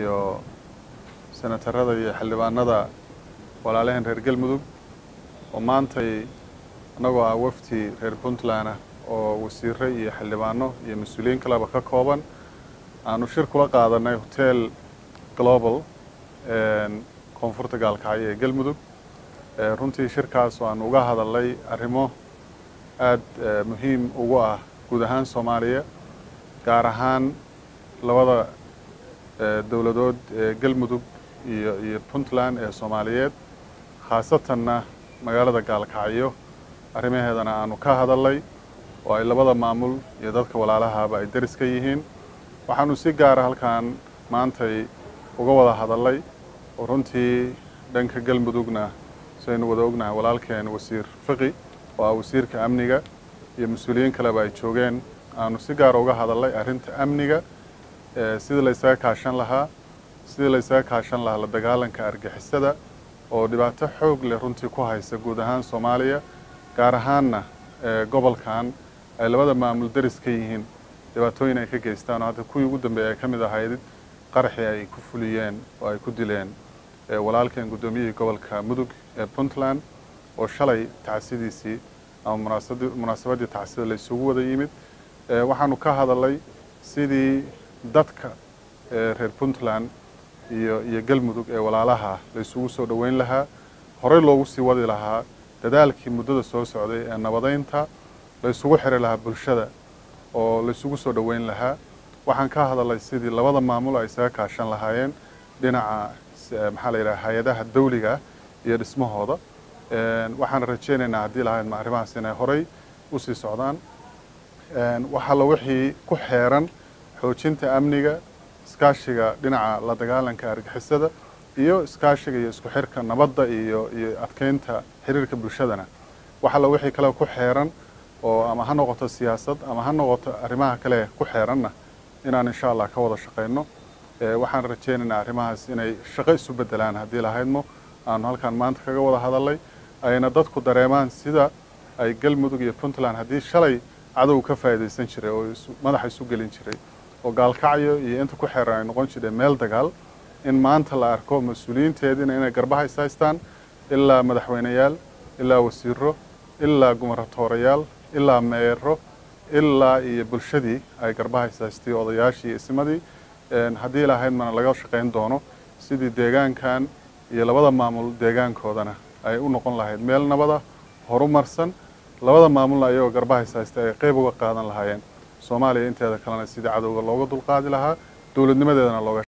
iyo senatarada iyo xildhibaanada walaalaheen reer galmudug oo maantay annagoo ah wafdi reer puntland ah oo wasiire iyo xildhibaano iyo mas-uuliyiin kaleba ka kooban aanu shir kula qaadanay hotel global koonfurta gaalkacyo ee galmudug runtii shirkaas aanu uga hadalnay arrimo aada muhiim ugu ah guud ahaan soomaaliya gaar ahaan labada dowladood ee galmudug iyo iyo puntland ee soomaaliyeed khaasatanna magaalada gaalkacyo arrimaheedana aanu ka hadalnay oo ay labada maamul iyo dadka walaalahaba ay deris ka yihiin waxaanu si gaara halkan maantay uga wada hadalnay oo runtii dhanka galmudugna sidaynu wada ognahay walaalkeen wasiir fiqi oo ah wasiirka amniga iyo mas-uuliyiin kaleba ay joogeen aanu si gaara uga hadalnay arrinta amniga sidii la ysaga kaashan lahaa sidii la ysaga kaashan lahaa la dagaalanka argixisada oo dhibaato xoog leh runtii ku haysa guud ahaan soomaaliya gaar ahaanna gobolkan ay labada maamul deris ka yihiin dhibaatooyin ay ka geystaan oo hadda kuwii ugu dambeeyay ay ka mid ahayd qaraxii ay ku fuliyeen oo ay ku dileen walaalkeen guddoomiyihii gobolka mudug ee puntland oo shalay tacsidiisii ama munaasabaddii tacsida la isugu wada yimid waxaanu ka hadalnay sidii dadka reer puntland iyo iyo galmudug ee walaalaha la isugu soo dhoweyn lahaa horey loogu sii wadi lahaa dadaalkii muddada soo socday ee nabadeynta la isugu xiri lahaa bulshada oo la isugu soo dhoweyn lahaa waxaan ka hadalnay sidii labada maamul ay isaga kaashan lahaayeen dhinaca maxaa la yidhaha hay-adaha dawliga iyo dhismahooda waxaan rajeynaynaa haddii lahayd arrimahaas inay horey usii socdaan waxaa wixii ku xeeran xoojinta amniga iskaashiga dhinaca la dagaalanka argixisada iyo iskaashiga iyo isku xirka nabadda iyo iyo adkeynta xiriirka bulshadana waxalla wixii kale ku xeeran oo ama ha noqoto siyaasad ama ha noqoto arrimaha kale ku xeeranna inaan insha allah ka wada shaqayno waxaan rajeynaynaa arrimahaas inay shaqo isu bedelaan haddii lahaydmo aanu halkaan maanta kaga wada hadalnay ayna dadku dareemaan sida ay galmudug iyo puntland haddii shalay cadow ka faa'iidaysan jiray oo madaxa isu gelin jiray oo gaalkacyo iyo inta ku xeeran ay noqon jireen meel dagaal in maanta la arko mas-uuliyiinteediina inay garbaha is haystaan ilaa madaxweyneyaal ilaa wasiiro ilaa gumarratoorayaal ilaa meero ilaa iyo bulshadii ay garbaha is haystay odayaashii iyo ismadii haddii lahayd mana laga shaqayn doono sidii deegaankan iyo labada maamul deegaankoodana ay u noqon lahayd meel nabada horumarsan labada maamulna ayagoo garbaha is haystay ay qeyb uga qaadan lahaayeen soomaaliya inteeda kalena sidii cadowga looga dulqaadi lahaa dowladnimadeedana looga